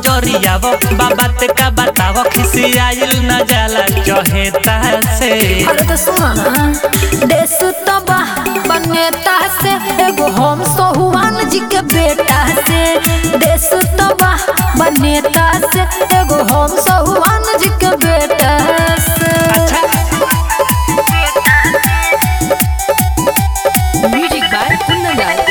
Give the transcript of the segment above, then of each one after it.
नजरियाव बाबा ते का बताव खिसियाइल न जाला चहेता से अरे तो सुनो ना देश तबा बनेता से एगो हम सोहुआन जी के बेटा से देश तबा बनेता से एगो हम सोहुआन जी के बेटा से Music by Kundangal.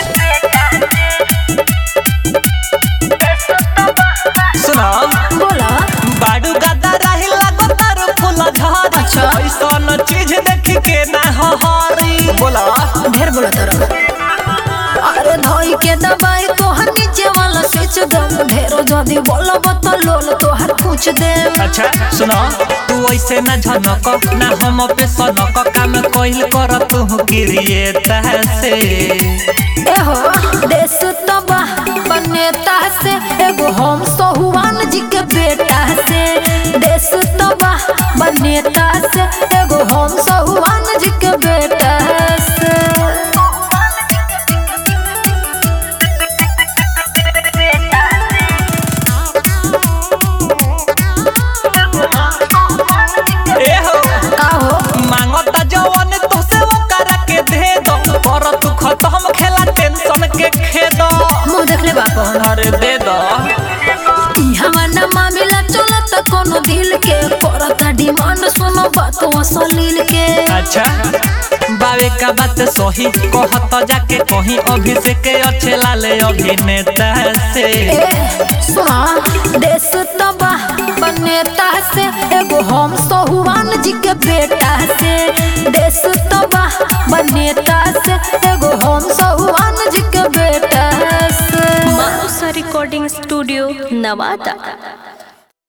सुनो बोला बाडू गदा रही लागो तारो फूल झड़ अच्छा। ऐसन चीज देख के ना हरी बोला ढेर बोला तोरा अरे धोई के दबाई तोहर नीचे वाला स्विच दम ढेरो जदी बोलब तो लोल तोहर पूछ दे अच्छा सुनो तू ऐसे न झनक ना हम पे सनक काम कोइल कर तू गिरिए तहसे एहो देश तबा बनेता से एगो हम सोहुआन जी के बेटा से देश तबा बनेता से एगो हम सोहुआन जी के बेटा से ए हो का हो मांगता जवन तू से वो करा के दे दो कर तू खत्म खेला टेंशन के खेद मुंह देख ले बाप अरे दे दो ई हमारा मामला चलत कोनो दिल के करता डिमांड सुनो बात असलील के अच्छा बावे का बात सही कहत जाके कहीं अभिषेक अच्छे लाले अभिनेता से ए सुना देश तबा बनेता से एगो हम सोहुआन जी के बेटा से देश तबा बनेता से एगो हम सोहुआन जी के बेटा से Manusa Recording Studio, Navada.